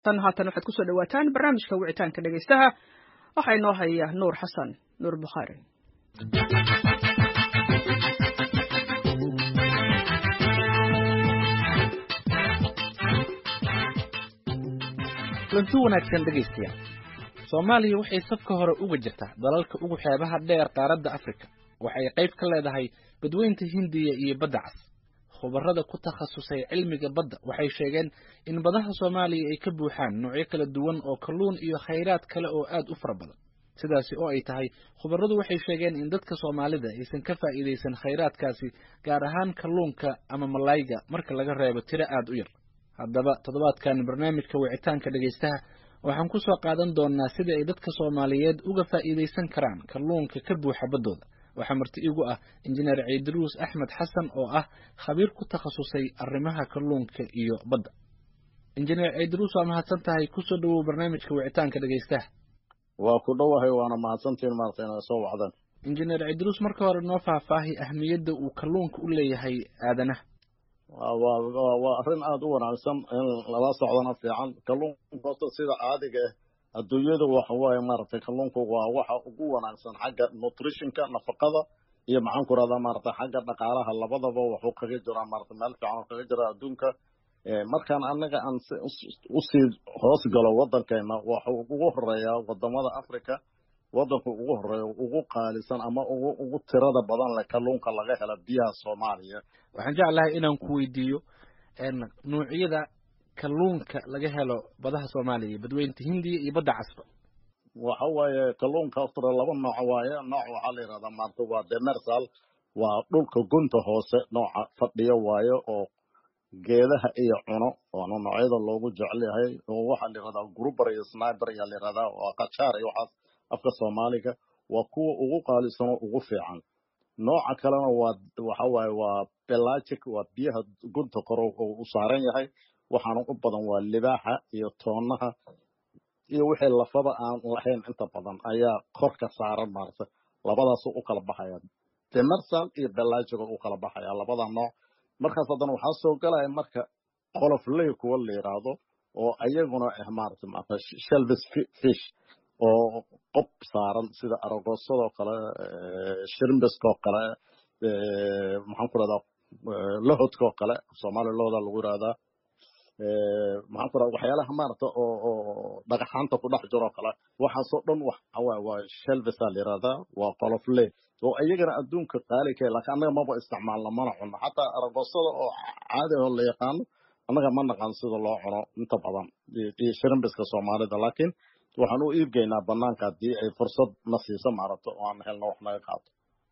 tan haatan waxaad kusoo dhawaataan barnaamijka wicitaanka dhegaystaha waxaa inoo haya nuur xasan nuur bukhaari kulanti wanaagsan dhegaystayaal soomaaliya waxay safka hore uga jirtaa dalalka ugu xeebaha dheer qaaradda afrika waxay qayb ka leedahay badweynta hindiya iyo badda cas khubarada ku takhasusay cilmiga badda waxay sheegeen in badaha soomaaliya ay ka buuxaan noocyo kala duwan oo kalluun iyo khayraad kale oo aad u fara badan sidaasi oo ay tahay khubaradu waxay sheegeen in dadka soomaalida aysan ka faa'iidaysan khayraadkaasi gaar ahaan kalluunka ama malayga marka laga reebo tiro aad u yar haddaba toddobaadkan barnaamijka wicitaanka dhegaystaha waxaan ku soo qaadan doonnaa sida ay dadka soomaaliyeed uga faa'iidaysan karaan kalluunka ka buuxa baddooda waxaa marti igu ah injineer ciidiruus axmed xasan oo ah khabiir ku takhasusay arrimaha kalluunka iyo badda injineer ciidiruus waa mahadsan tahay kusoo dhowow barnaamijka wicitaanka dhegaystaha waa ku dhowahay waana mahadsantiin maarata inaa soo wacdaan injineer ciidiruus marka hore noo faahfaahi ahmiyadda uu kalluunka u leeyahay aadanaha waa arrin aada u wanaagsan in lala socdana fiican kalluunka horta sida caadiga ah adduunyada waxa waaye maaragtay kalluunku waa waxa ugu wanaagsan xagga nutritionka nafaqada iyo maxaan ku rahdaa maaragtay xagga dhaqaalaha labadaba wuxuu kaga jiraa maarata meel fiican oo kaga jira adduunka markaan anaga aan usii hoos galo waddankeena waxuu ugu horeeyaa wadamada africa waddanku ugu horeeya ugu qaalisan ama ugu ugu tirada badan leh kalluunka laga hela biyaha soomaaliya waxaan jeclahay inaan ku weydiiyo nuucyada kalluunka laga helo badaha soomaaliya badweynta hindiya iyo badda casba waxa waaye kalluunka horta laba nooc waaye nooc waxaa la yidhahdaa maarta waa demersal waa dhulka gunta hoose nooca fadhiyo waaye oo geedaha iyo cuno waana noocyada loogu jecel yahay oo waxaa la yidhahdaa gruber iyo sniber ayaa la yidhahdaa waa qajaar iyo waxaas afka soomaaliga waa kuwa ugu qaalisan oo ugu fiican nooca kalena waa waxa waaye waa pelagic waa biyaha gunta kore oo u saaran yahay waxaana u badan waa libaaxa iyo toonaha iyo wixii lafada aan lahayn inta badan ayaa kor ka saaran maarata labadaas u kala baxaya demersal iyo belagic u kala baxaya labada nooc markaas haddana waxaa soo galaya marka qolofley kuwa la yidhaahdo oo ayaguna ah maarata maarata shelvis fish oo qob saaran sida aragoosadoo kale shrimbiskoo kale maxaan ku rahdaa lahodkoo kale soomaaliya lahoda lagu yihahdaa maxaan ku rahdaa waxyaalaha maarata oo oo dhagaxaanta ku dhex jiroo kale waxaasoo dhan waxa waaye waa shelvisa la yihahdaa waa qolofle oo iyagana adduunka qaali ka laakiin annaga maba isticmaalna mana cuno xataa aragoosada oo caadi oo la yaqaano annaga ma naqaan sida loo cuno inta badan iyo shrimbiska soomaalida laakiin waxaan u iibgeynaa banaanka haddii ay fursad na siiso maaragto oo aan helno wax naga qaato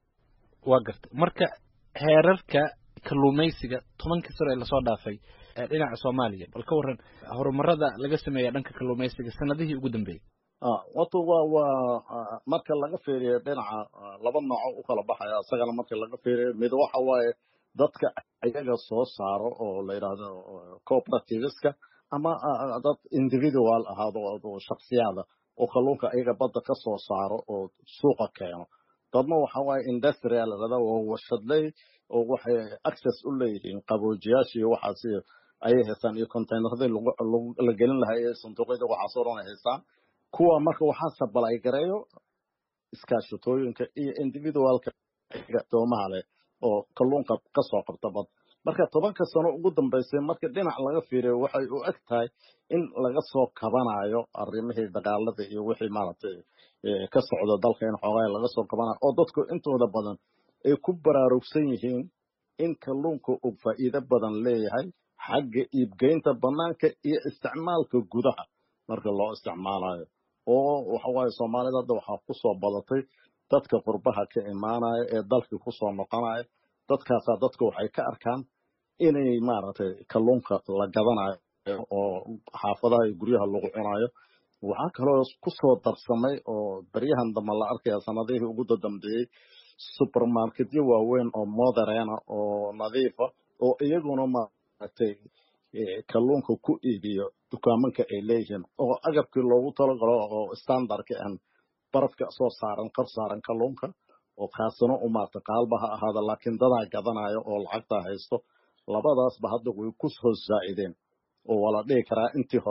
waa gartay marka heerarka kalluumaysiga tobankii sano ee lasoo dhaafay ee dhinaca soomaaliya bal ka warran horumarada laga sameeya dhanka kalluumaysiga sanadihii ugu dambeeyey wato waa waa marka laga fiiriyo dhinaca laba nooco u kala baxaya isagana marka laga fiiriyo mid waxa waaye dadka iyaga soo saaro oo la yidhaahdo cooperativeska ama dad individual ahaado shaksiyaada oo kalluunka iyaga badda ka soo saaro oo suuqa keeno dadna waxa waaye industrial lahada waa warshadley oo waxay access u leeyihiin qaboojiyaasha iyo waxaas ayay haystaan iyo containeradii la gelin lahaa iyo sanduuqyada waxaasoo dhan ay haystaan kuwa marka waxaa sabalay gareeyo iskaashatooyinka iyo individualka doomaha leh oo kalluunka ka soo qabta bad marka tobanka sano ugu dambaysay marka dhinac laga fiiriyo waxay u eg tahay in laga soo kabanayo arrimihii dagaalada iyo wixii maaragtay ka socda dalka in xoogaa laga soo kabanayo oo dadku intooda badan ay ku baraarugsan yihiin in kalluunka uu faa'iido badan leeyahay xagga iibgeynta banaanka iyo isticmaalka gudaha marka loo isticmaalayo oo waxa waaye soomaalida hadda waxaa ku soo badatay dadka qurbaha ka imaanaya ee dalkii ku soo noqonaya dadkaasaa dadku waxay ka arkaan inay maaragtay kalluunka la gadanayo oo xaafadaha iyo guryaha lagu cunayo waxaa kaloo ku soo darsamay oo beryahan dambe la arkaya sanadihii ugu dadambeeyey supermarketyo waaweyn oo moderena oo nadiifa oo iyaguna maaragtay kalluunka ku iibiyo dukaamanka ay leeyihiin oo agabkii loogu talagalo oo standardka aan barafka soo saaran kor saaran kalluunka oo kaasina u maarta qaalba ha ahaada laakiin dadaa gadanayo oo lacagtaa haysto labadaasba hadda way ku soo zaa'ideen oo waa la dhihi karaa intii hore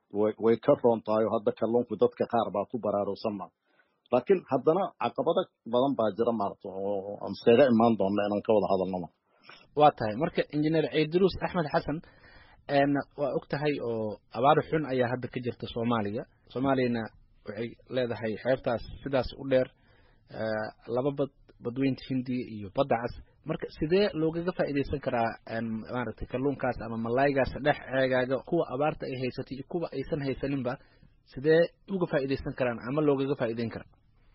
way way ka roon tahay oo hadda kalluunku dadka qaar baa ku baraarugsan ma laakiin haddana caqabado badan baa jira maarata oo aan iskaga imaan doona inaan ka wada hadalno ma waa tahay marka injineer ciidruus axmed xasan waa og tahay oo abaar xun ayaa hadda ka jirta soomaaliya soomaaliyana waxay leedahay xeebtaas sidaas u dheer laba bad badweynta hindiya iyo badda cas marka sidee loogaga faa'iidaysan karaa maaragtay kalluunkaas ama malaygaas dhex ceegaaga kuwa abaarta ay haysatay iyo kuwa aysan haysaninba sidee uga faa'iidaysan karaan ama loogaga faa'iidayn karaa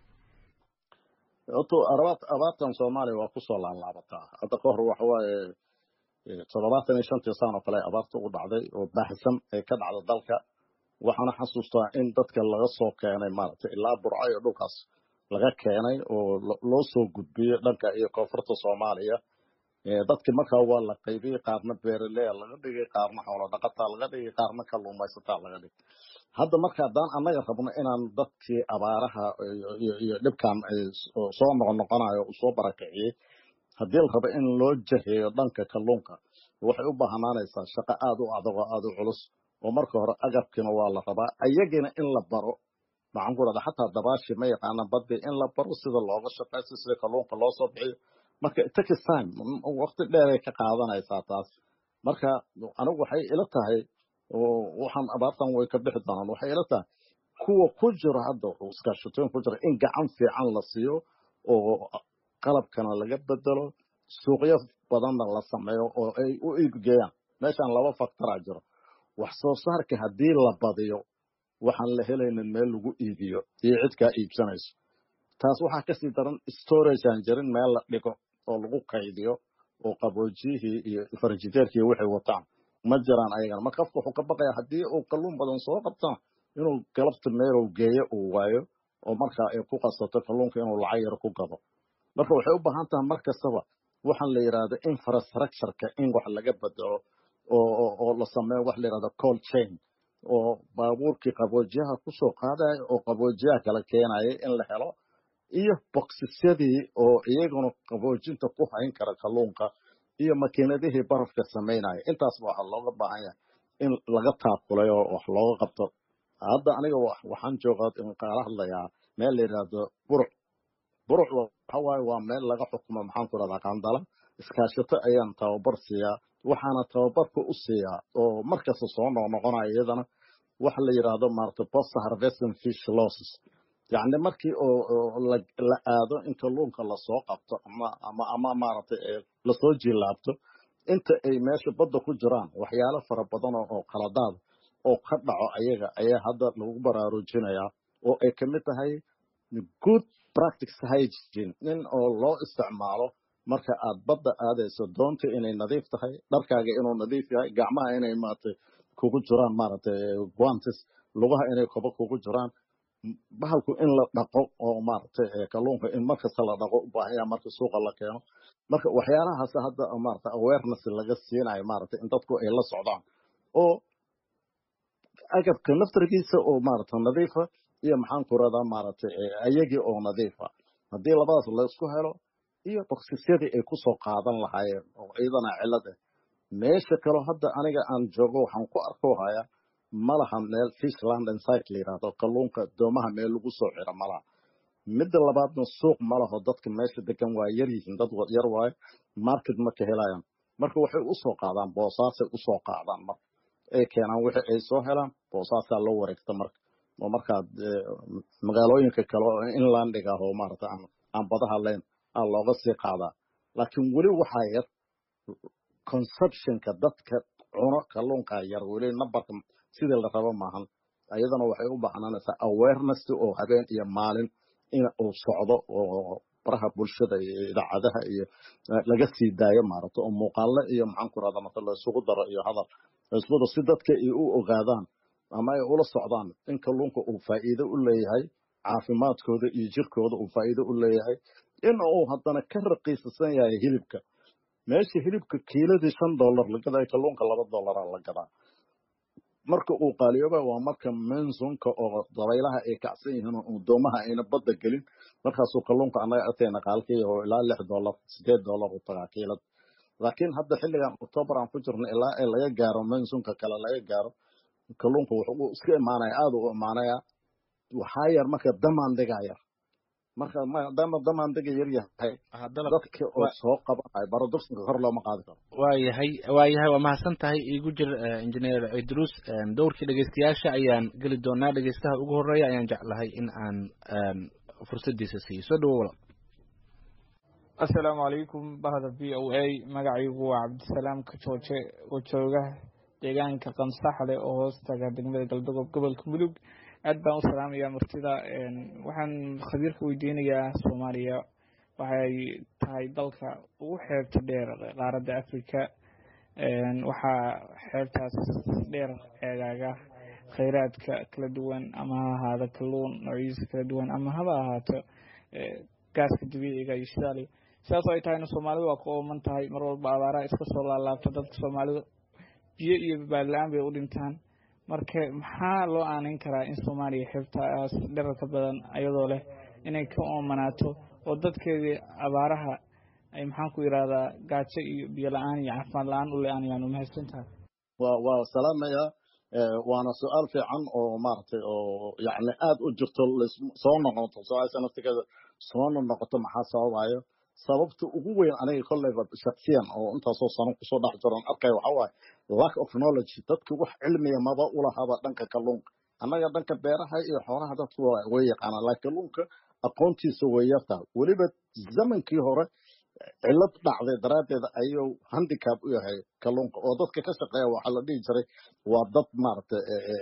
horta abaart abaartan soomaaliya waa kusoo laalaabataa hadda ka hor waxa waaye toddobaatan iyo shantii saan oo kale abaarta u dhacday oo baahsan ee ka dhacda dalka waxaana xasuustaa in dadka laga soo keenay maaragtay ilaa burco iyo dhulkaas laga keenay oo loo soo gudbiyey dhanka iyo koonfurta soomaaliya dadkii markaa waa la qaybiyey qaarna beeraleya laga dhigay qaarna xoolo dhaqataa laga dhigay qaarna kalluumaysataa laga dhigay hadda marka haddaan annaga rabno inaan dadkii abaaraha iyo dhibkan soo noqonoqonayo uu soo barakiciyey haddii la rabo in loo jaheeyo dhanka kalluunka waxay u baahnaanaysaa shaqo aad u adag oo aad u culus oo marka hore agabkiina waa la rabaa ayagina in la baro maxaan ku rahda xataa dabaashii ma yaqaanaan badii in la baro sida looga shaqaysto sida kalluunka loo soo bixiyo marka takis time waqti dheeray ka qaadanaysaa taas marka anigu waxay ila tahay waxaan abaartan way ka bixi doonaan waxay ila tahay kuwa ku jira hadda iskaashatooyin ku jira in gacan fiican la siiyo oo qalabkana laga bedelo suuqyo badanna la sameeyo oo ay u iibgeeyaan meeshaan laba faktoraa jiro wax soo saarka haddii la badiyo waxaan la helaynin meel lagu iibiyo iyo cid kaa iibsanayso taas waxaa kasii daran storage aan jirin meel la dhigo oo lagu kaydiyo oo qaboojiyihii iyo farjiteerkii waxay wataan ma jiraan ayagana marka qofka wuxuu ka baqaya haddii uu kalluun badan soo qabtana inuu galabta meelow geeyo uu waayo oo markaa ay ku qasato kalluunka inuu lacag yar ku gado marka waxay u baahan tahay mar kastaba waxaan la yidhahda infrastructureka in wax laga bedelo oo la sameeyo wax la yidhahda cold chain oo baabuurkii qaboojiyaha kusoo qaadaya oo qaboojiyaha kala keenaya in la helo iyo boksisyadii oo iyaguna qaboojinta ku hayn kara kalluunka iyo makiinadihii barafka samaynaya intaasba waxaa looga baahan yahay in laga taakulay oo wax looga qabto hadda aniga waxaan joogaa kaala hadlayaa meel la yidhaahdo buruc buruc waxa waaye waa meel laga xukumo maxaan ku rahdaa qandala iskaashato ayaan tababar siiyaa waxaana tababarka u siiyaa oo markasta soo noqnoqonaya iyadana waxa la yidhaahdo maarata post harvesting fish losses yacni markii oo la aado in kalluunka lasoo qabto ama ama ama maaragtay lasoo jilaabto inta ay meesha badda ku jiraan waxyaalo fara badan oo qaladaad oo ka dhaco ayaga ayaa hadda lagu baraarujinayaa oo ay ka mid tahay good practice hygiene in oo loo isticmaalo marka aad badda aadayso doonta inay nadiif tahay dharkaaga inuu nadiif yahay gacmaha inay maaragtay kugu jiraan maaragtay guantes lugaha inay kobo kugu jiraan bahalku in la dhaqo oo maaragtay kalluunka in markasta la dhaqo u baahan yahay marka suuqa la keeno marka waxyaalahaas hadda maaragtay awareness laga siinayo maaragtay in dadku ay la socdaan oo agabka naftarkiisa oo maaragtay nadiifa iyo maxaan ku radaa maaragtay ayagii oo nadiifa haddii labadaas la isku helo iyo boksisyadii ay kusoo qaadan lahaayeen oo iyadana cilad ah meesha kaloo hadda aniga aan joogo waxaan ku arko hayaa malaha meel fishland insite la yidhahdo kalluunka doomaha meel lagu soo xiro malaha midda labaadna suuq malaho dadka meesha degan waa yar yihiin dad yar waayo market ma ka helayaan marka waxay usoo qaadaan boosaasay usoo qaadaan marka ay keenaan wixii ay soo helaan boosaasaa loo wareegta marka oo markaa magaalooyinka kale oo inlandig ah oo maarata aan badaha layn aa looga sii qaadaa laakiin weli waxaa yar conceptionka dadka cuno kalluunkaa yar weli numberka sidii la rabo maahan ayadana waxay u baahnanaysaa awareness oo habeen iyo maalin in uu socdo oo baraha bulshada iyo idaacadaha iyo laga sii daayo maaragta oo muuqaale iyo maxaan ku rahda marka la isugu daro iyo hadal isugu daro si dadka ay u ogaadaan ama ay ula socdaan in kalluunka uu faa'iido u leeyahay caafimaadkooda iyo jirkooda uu faa'iido u leeyahay in uu haddana ka raqiisasan yahay hilibka meesha hilibka kiiladii shan dollar la gadaa kalluunka laba dollaraa la gadaa marka uu qaaliyooba waa marka mensonka oo dabaylaha ay kacsan yihiin oo doomaha ayna badda gelin markaasuu kalluunka annaga agteena qaalkii oo ilaa lix dollar sideed dollar u tagaa kiilad laakiin hadda xilligan octoobar aan ku jirno ilaa ay laga gaaro mensonka kale laga gaaro kalluunka wuxuu iska imaanaya aada u imaanaya waxaa yar marka damandigaa yar marka maadaama damandiga yar yahay dadka oo soo qabanayo barodursanka kor looma qaadi karo waayahay waayahay waa mahadsan tahay iigu jir injineer cidruus dowrkii dhegeystayaasha ayaan geli doonaa dhegeystaha ugu horeeya ayaan jeclahay in aan fursadiisa siiyo soo dhawo walaal assalaamu calaykum bahda v o a magacaygu waa cabdisalaam kajooje oo jooga deegaanka qansaxle oo hoostaga degmada galdogob gobolka mudug aad baan u salaamaya martida waxaan khabiirka weydiinayaa soomaaliya waxay tahay dalka ugu xeebta dheer qaaradda africa waxaa xeebtaas dheer eegaaga khayraadka kala duwan ama ha ahaado kalluun noocyadiisa kala duwan ama haba ahaato gaaska dabiiciga iyo shidaali sidaas ay tahayna soomaalidu waa ku ooman tahay mar walba abaaraha iska soo laalaabta dadka soomaalida biyo iyo baadla-aan bay u dhintaan marka maxaa loo aaneyn karaa in soomaaliya xeebtaas dherarka badan ayadoo leh inay ka oomanaato oo dadkeedii abaaraha ay maxaan ku yidhahdaa gaajo iyo biyo la-aan iyo caafimaad la-aan u le-aanayaan umahadsan tahay wa waa salaamaya waana su-aal fiican oo maaragtay oo yacni aada u jirto soo noqoto su-aasha naftigeeda soona noqoto maxaa sababayo sababta ugu weyn aniga kolleyba shaksiyan oo intaasoo sano kusoo dhex jiran arkaya waxaa waaye lack of knowledge dadka wax cilmiya maba ulahaba dhanka kalluunka annaga dhanka beeraha iyo xoolaha dadku way yaqaanaan laakiin kalluunka aqoontiisa way yartahay weliba zamankii hore cilad dhacday daraaddeed ayuu handicap u yahay kalluunka oo dadka ka shaqeeya waxaa la dhihi jiray waa dad maaragtay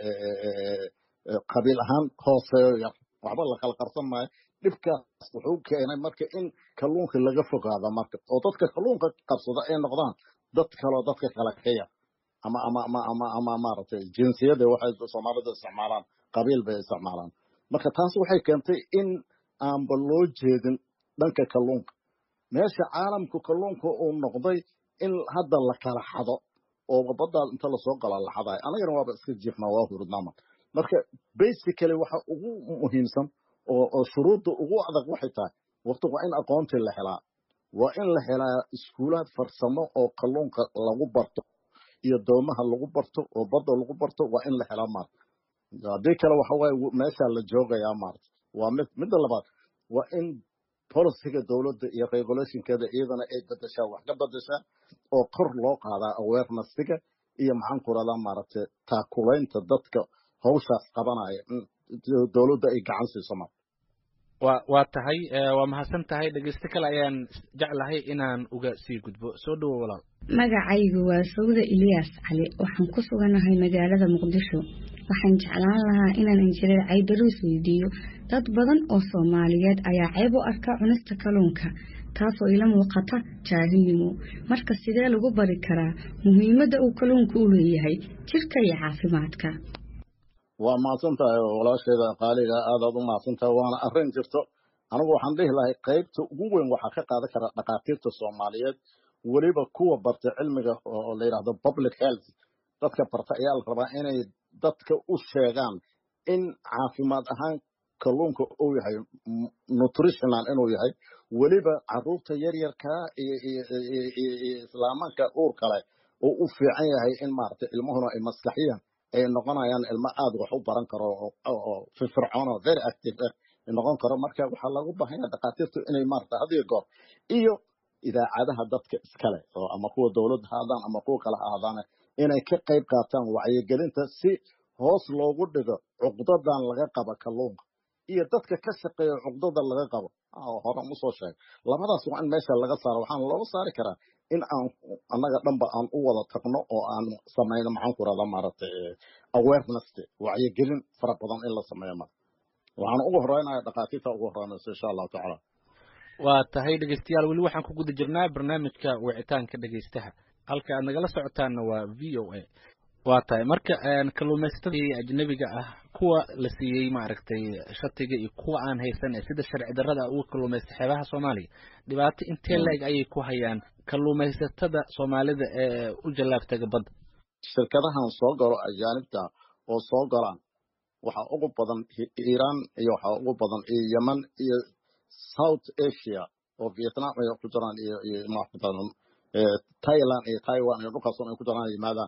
qabiil ahaan hooseeyo yar waxba la kala qarsan maayo dhibkaas wuxuu keenay marka in kalluunka laga fogaado marka oo dadka kalluunka qabsada ay noqdaan dad kaloo dadka kale ka yar ama ama ama ama ama maaragtay jinsiyada waxay soomaalida isticmaalaan qabiil bay isticmaalaan marka taas waxay keentay in aanba loo jeedin dhanka kalluunka meesha caalamku kalluunka uu noqday in hadda la kala xado oo baddaa inta lasoo gala la xadayo anagana waaba iska jiifnaa waa hurudnaama marka basically waxa ugu muhiimsan oo oo shuruudda ugu adag waxay tahay waqti waa in aqoontii la helaa waa in la helaa iskuulaad farsamo oo kalluunka lagu barto iyo doomaha lagu barto oo badda lagu barto waa in la helaa maarta haddii kale waxa waaye meeshaa la joogayaa maarta waa mid midda labaad waa in policiga dowladda iyo regulationkeeda iyadana ay bedeshaa wax ka bedeshaa oo kor loo qaadaa awarenessiga iyo maxaan ku radaa maaragtay taakulaynta dadka hawshaas qabanaya dowladda ay gacan siiso mar wa waa tahay waa mahadsan tahay dhegeysto kale ayaan jeclahay inaan uga sii gudbo soo dhawo walaal magacaygu waa sawda iliyas cali waxaan ku suganahay magaalada muqdisho waxaan jeclaan lahaa inaan injineer caydaruus weydiiyo dad badan oo soomaaliyeed ayaa ceeb u arka cunista kalluunka taasoo ila muuqata jaahilnimo marka sidee lagu bari karaa muhiimadda uu kalluunka u leeyahay jirka iyo caafimaadka waa mahadsan tahay walaasheeda qaaliga aadaad u mahadsan tahay waana arrin jirto anigu waxaan dhihi lahay qaybta ugu weyn waxaa ka qaadan kara dhakhaatiirta soomaaliyeed weliba kuwa barta cilmiga oo la yidhahdo public health dadka barta ayaa la rabaa inay dadka u sheegaan in caafimaad ahaan kalluunka uu yahay nutritional inuu yahay weliba caruurta yaryarkaa iyo iyo islaamanka uur kale oo u fiican yahay in maaragtay ilmuhuna ay maskaxiyan ay noqonayaan ilmo aada wax u baran karo oo firfircoon oo very active ah noqon karo marka waxaa lagu baahanya dhakhaatiirtu inay maarata hadiyo goor iyo idaacadaha dadka iskale oo ama kuwa dowladda ha aadaan ama kuwa kale ha aadaane inay ka qayb qaataan wacyigelinta si hoos loogu dhigo cuqdadan laga qabo kalluunka iyo dadka ka shaqeeya cuqdada laga qabo horan usoo sheegay labadaas waa in meesha laga saaro waxaana looga saari karaa in aan annaga dhanba aan u wada tagno oo aan samayno maxaan ku rahdaa maaragtay awareness wacyigelin fara badan in la sameeyo mara waxaan ugu horeynaya dhakhaatiirta ugu horeynayso insha allahu tacaala waa tahay dhegeystayaal weli waxaan ku guda jirnaa barnaamijka wicitaanka dhegeystaha halka aad nagala socotaanna waa v o a waa tahay marka kalluumaysatada ajnabiga ah kuwa la siiyey maaragtay shatiga iyo kuwa aan haysan ee sida sharci darrada uga kalluumaysta xeebaha soomaaliya dhibaato intee leeg ayay ku hayaan kalluumaysatada soomaalida ee u jallaabtaga badda shirkadahan soo galo ajaanibta oo soo galaan waxaa ugu badan iiraan iyo waxaa ugu badan iyo yemen iyo south asia oo vietnam ay ku jiraan iyo iyo thailand iyo taiwan iyo dhulkaas ay ku jiraan yimaadaan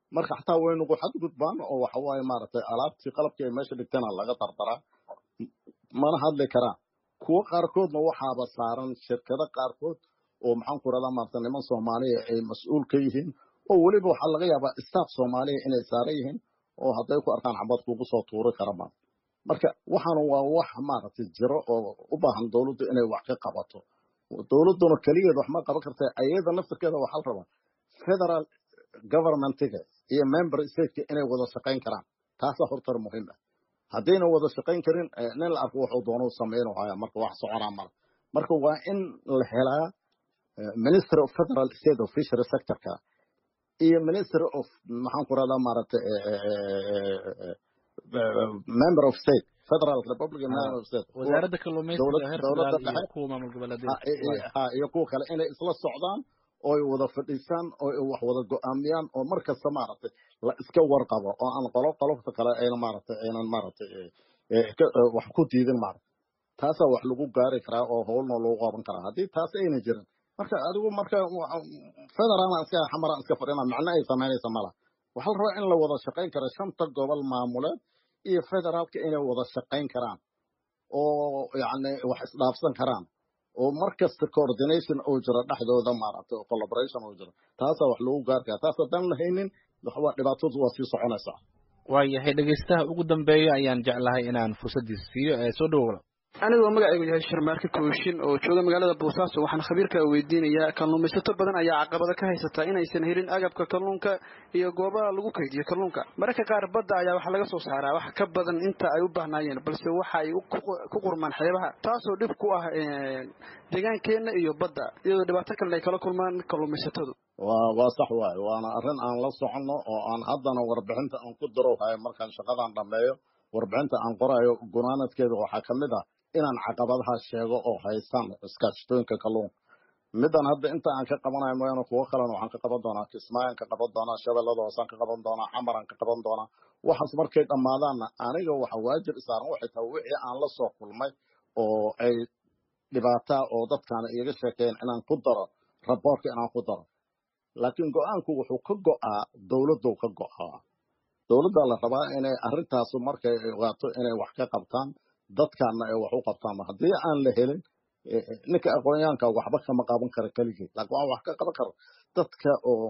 marka xataa way nagu xadgudbaan oo waxa waaye maaragtay alaabtii qalabkii ay meesha dhigtana laga dardaraa mana hadli karaan kuwo qaarkoodna waxaaba saaran shirkado qaarkood oo maxaan ku rahdaa maarata niman soomaaliya ay mas-uul ka yihiin oo weliba waxaa laga yaabaa staff soomaaliya inay saaran yihiin oo hadday ku arkaan xabad kugu soo tuuri karama marka waxaan waa wax maaragtay jiro oo u baahan dowladdu inay wax ka qabato dowladduna keligeed wax ma qaban karta ayada naftirkeeda waxaa la rabaa federal governmentiga iyo member stateka inay wada shaqayn karaan taasaa hortar muhiim ah haddayna wada shaqayn karin nin la arko wuxuu doonuu samaynu haya marka wax soconaa mala marka waa in la helaa ministry of federal state of fishery sectorka iyo ministry of maxaan ku rahdaa maaragtay member of state federal republic member of state wasaaradda kalluumaysiga heer dowladda federaal iyo dhexe kuwa maamul goboleedyada ha iyo kuwa kale inay isla socdaan oo ay wada fadhiisaan oo ay wax wada go'aamiyaan oo mar kasta maaragtay la iska warqabo oo aan qolo qolofta kale ayna maaragtay aynan maaragtay wax ku diidin maaragtay taasaa wax lagu gaari karaa oo howlna lagu qaban karaa haddii taas ayna jirin marka adigu marka federaalna iska xamaraan iska fadhina macno ay samaynaysa mala waxaa la rabaa in la wada shaqayn karo shanta gobol maamuleed iyo federaalka inay wada shaqayn karaan oo yacni wax isdhaafsan karaan oo mar kasta coordination uu jiro dhexdooda maaragtay oo collaboration uu jiro taasaa wax lagu gaari karaa taas haddaan la haynin waxbaa dhibaatadu waa sii soconaysaa waayahay dhegaystaha ugu dambeeya ayaan jeclahay inaan fursaddiisa siiyo ee soo dhowla anigoo magacaygu yahay sharmaarke kooshin oo jooga magaalada boosaaso waxaan khabiirka weydiinayaa kalluumaysato badan ayaa caqabado ka haysata inaysan helin agabka kalluunka iyo goobaha lagu kaydiyo kalluunka mararka qaar badda ayaa waxaa laga soo saaraa wax ka badan inta ay u baahnaayeen balse waxa ay ku qurmaan xeebaha taasoo dhib ku ah deegaankeenna iyo badda iyadoo dhibaato kalena ay kala kulmaan kalluumaysatadu waa waa sax waaye waana arrin aan la soconno oo aan haddana warbixinta aan ku darowhayo markaan shaqadan dhammeeyo warbixinta aan qorayo gunaanadkeeda waxaa ka mid ah inaan caqabadaha sheego oo haystaan iskaashatooyinka kalluunka middan hadda inta aan ka qabanayo mooyaane kuwo kalena waxaan ka qaban doonaa kismaayaan ka qaban doonaa shabeellada hoosaan ka qaban doonaa xamaraan ka qaban doonaa waxaas markay dhammaadaanna aniga waxa waajib isaaran waxay tahay wixii aan la soo kulmay oo ay dhibaataa oo dadkaana iiga sheekeeyeen inaan ku daro raboorka inaan ku daro laakiin go-aanku wuxuu ka go'aa dowladdu ka go'aa dowladda la rabaa inay arrintaas markay ogaato inay wax ka qabtaan dadkaana ay wax u qabtaan haddii aan la helin ninka aqoonyahanka waxba kama qaban kara keligii laakiin waa wax ka qaban kara dadka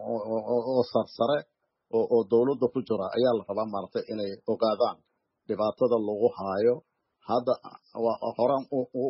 oo sarsare oo dowladda ku jira ayaa la rabaa maaragtay inay ogaadaan dhibaatada lagu haayo hadda horaan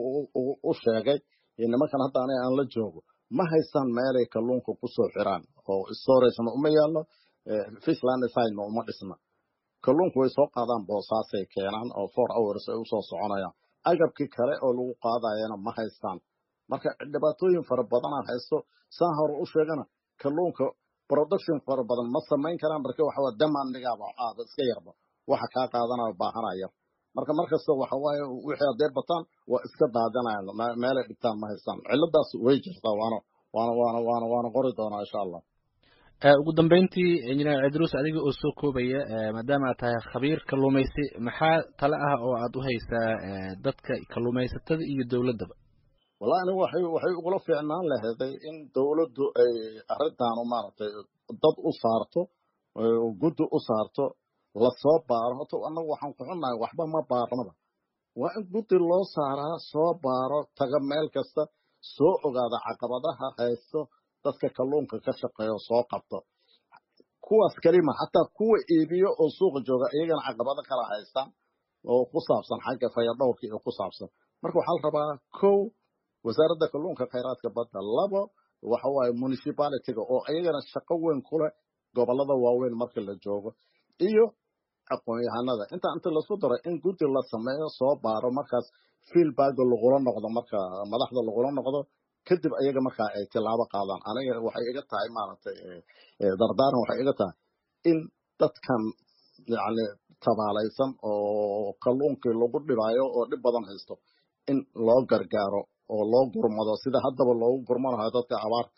u sheegay nimankan hadda aniga aan la joogo ma haystaan meelay kalluunka kusoo xiraan oo storagena uma yaallo fishland sidena uma dhisna kalluunku way soo qaadaan boosaasay keenaan oo four hours ay usoo soconayaan agabkii kale oo lagu qaadayana ma haystaan marka dhibaatooyin fara badanaa haysto saan hore u sheegana kalluunka production fara badan ma samayn karaan marka waxa waa demandigaaba aada iska yarba waxa kaa qaadanaya baahanaya marka markasta waxa waaye wixii hadday bataan waa iska daadinayaan meelay dhigtaan ma haystaan ciladaas way jirtaa waana waana waana waana waana qori doonaa insha allah ugu dambeyntii injineer cidruus adiga oo soo koobaya maadaama aad tahay khabiir kalluumaysi maxaa tale ah oo aad u haysaa dadka kalluumaysatada iyo dowladdaba wallahi anigu waxay waxay ugula fiicnaan laheeday in dowladdu ay arrintaanu maaragtay dad u saarto guddi u saarto lasoo baaro horta annagu waxaan ku xunnahay waxba ma baarnaba waa in guddi loo saaraa soo baaro taga meel kasta soo ogaada caqabadaha haysto dadka kalluunka ka shaqeeyo soo qabto kuwaas kelima xataa kuwa iibiyo oo suuqa jooga iyagana caqabado kala haystaan oo ku saabsan xagga fayadhowrka iyo ku saabsan marka waxaa la rabaa kow wasaaradda kalluunka khayraadka badda labo waxa waaye municipalityga oo iyagana shaqo weyn ku leh gobollada waaweyn marka la joogo iyo aqoon-yahanada inta inta laisku daro in guddi la sameeyo soo baaro markaas feelbagga lagula noqdo marka madaxda lagula noqdo kadib ayaga markaa ay tilaabo qaadaan aniga waxay iga tahay maaragtay dardaaran waxay iga tahay in dadkan yacni tabaalaysan oo kalluunkii lagu dhibaayo oo dhib badan haysto in loo gargaaro oo loo gurmado sida haddaba loogu gurmanayo dadka abaar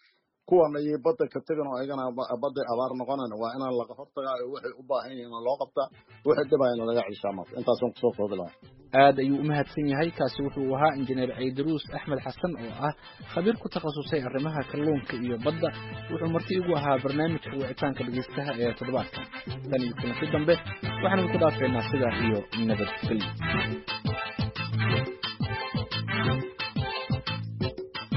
kuwana iyo badda ka tegan oo ayagana badday abaar noqonayn waa inaan laga hortagaa oo waxay u baahan yihiin loo qabtaa wixii dhibayna laga ceshaa marka intaasaan kusoo koobi lahaa aad ayuu u mahadsan yahay kaasi wuxuu ahaa injineer caydaruus axmed xasan oo ah khabiir ku takhasusay arrimaha kalluunka iyo badda wuxuu marti igu ahaa barnaamijka wicitaanka dhegeystaha ee toddobaadkan tan iyo kulanti dambe waxaan idinku dhaafeynaa sidaa iyo nabadgelyo